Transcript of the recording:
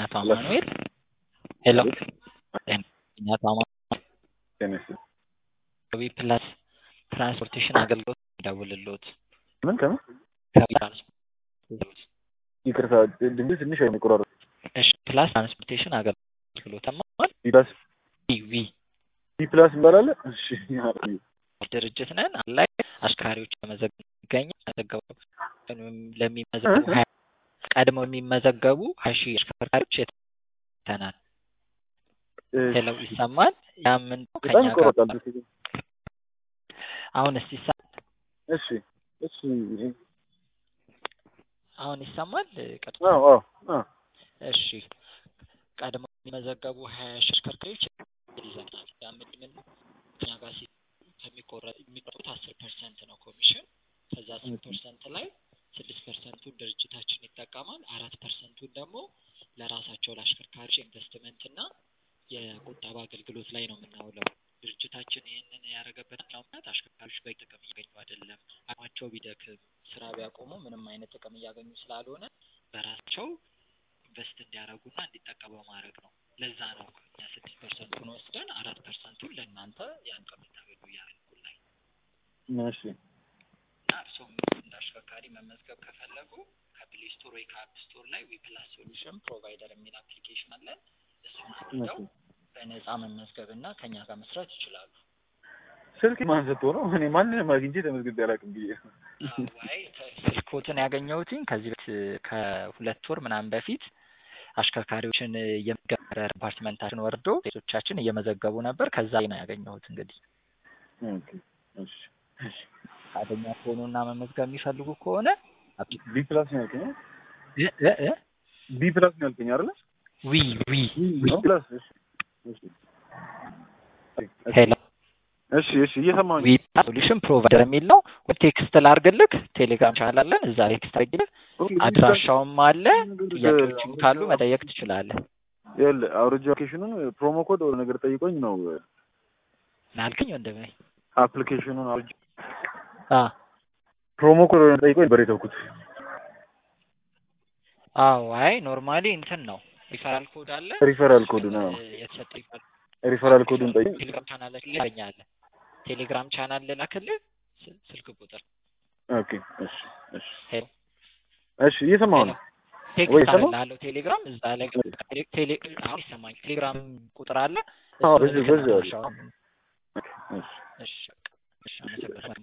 አቶ አማኑኤል ሄሎ ጤና አቶ አማኑኤል ቴኒስ ዊ ፕላስ ትራንስፖርቴሽን አገልግሎት ደውልሎት ምን ከምን ትራንስፖርት ይቅርታ ድምፅ ትንሽ የሚቆራረጥ እሺ ፕላስ ትራንስፖርቴሽን አገልግሎት አማል ቢ ፕላስ ዊ ዊ ቢ ፕላስ እንባላለ እሺ ድርጅት ነን ላይ አሽከርካሪዎች ለመዘገብ ይገኛል መዘገቡ ለሚመዘገቡ ሀያ- ቀድመው የሚመዘገቡ ሀያ ሺህ አሽከርካሪዎች የተናል ሄሎ ይሰማል ያ ምን ነው በጣም ከኛ ጋር ይቆረጣል አሁን እስቲ ይሰማል እሺ እሺ አሁን ይሰማል ቀጥታ አዎ አዎ አዎ እሺ ቀድመው የሚመዘገቡ ሀያ ሺህ አሽከርካሪዎች ይዘናል ያ ምንድን ነው ከኛ ጋር ሲ ከሚቆረጥ የሚቆረጡት አስር ፐርሰንት ነው ኮሚሽን ከዛ አስር ፐርሰንት ላይ ስድስት ፐርሰንቱን ድርጅታችን ይጠቀማል አራት ፐርሰንቱን ደግሞ ለራሳቸው ለአሽከርካሪዎች ኢንቨስትመንት እና የቁጠባ አገልግሎት ላይ ነው የምናውለው ድርጅታችን ይህንን ያደረገበት ምክንያት አሽከርካሪዎች በቂ ጥቅም እያገኙ አይደለም አቅማቸው ቢደክም ስራ ቢያቆሙ ምንም አይነት ጥቅም እያገኙ ስላልሆነ በራሳቸው ኢንቨስት እንዲያደርጉና እንዲጠቀሙ ማድረግ ነው ለዛ ነው እኛ ስድስት ፐርሰንቱን ወስደን አራት ፐርሰንቱን ለእናንተ ያን ከምታገኙ እያደረጉን ላይ እሺ እና እርስዎም እንደ አሽከርካሪ መመዝገብ ከፈለጉ ከፕሌይ ስቶር ወይ ከአፕ ስቶር ላይ ዊፕላስ ሶሉሽን ፕሮቫይደር የሚል አፕሊኬሽን አለን እሱን አድርገው በነፃ መመዝገብ እና ከኛ ጋር መስራት ይችላሉ ስልክ ማን ሰጥቶ ነው እኔ ማንንም አግኝቼ ተመዝግቤ አላውቅም ብዬ አይ ስልኮትን ያገኘሁትኝ ከዚህ በፊት ከሁለት ወር ምናምን በፊት አሽከርካሪዎችን እየመገበረ ዲፓርትመንታችን ወርዶ ሴቶቻችን እየመዘገቡ ነበር ከዛ ላይ ነው ያገኘሁት እንግዲህ ኦኬ እሺ እሺ ፈቃደኛ ከሆኑና መመዝገብ የሚፈልጉ ከሆነ ቢ ፕላስ ነው ያልከኝ አይደል? እ እ እ ቢ ፕላስ ነው ያልከኝ አይደል ዊ ዊ ቢ ፕላስ እሺ እሺ ሄሎ እሺ እሺ እየሰማሁኝ ዊ ሶሉሽን ፕሮቫይደር የሚል ነው ወይ ቴክስት ላርግልክ ቴሌግራም ቻናል አለን እዛ ቴክስት አርግልክ አድራሻውም አለ ጥያቄዎችም ካሉ መጠየቅ ትችላለህ ይኸውልህ አውርጄ አፕሊኬሽኑን ፕሮሞ ኮድ ወደ ነገር ጠይቆኝ ነው ናልክኝ ወንድሜ አፕሊኬሽኑን አውርጄ አ ፕሮሞ ኮድ ወደ ነገር ጠይቆኝ ነበር የተውኩት አዎ አይ ኖርማሊ እንትን ነው ሪፈራል ኮድ አለ ሪፈራል ኮድ ነው እ የተሰጠ ሪፈራል ሪፈራል ኮዱን ጠይቅ ቴሌግራም ቻናል ላይ ታገኛለህ ቴሌግራም ቻናል ልላክልህ ስል- ስልክ ቁጥር ኦኬ እሺ እሺ ሄሎ እሺ እየሰማሁ ነው ወይ ቴክስት ይሰማል? አደርግልሃለሁ ቴሌግራም እዛ ላይ ቴሌ- ቴሌ- አሁን ይሰማኝ ቴሌግራም ቁጥር አለ አዎ እሱን በዚህ በዚህ አለ አድራሻውን እሺ እሺ በቃ እሺ አመሰግናለሁ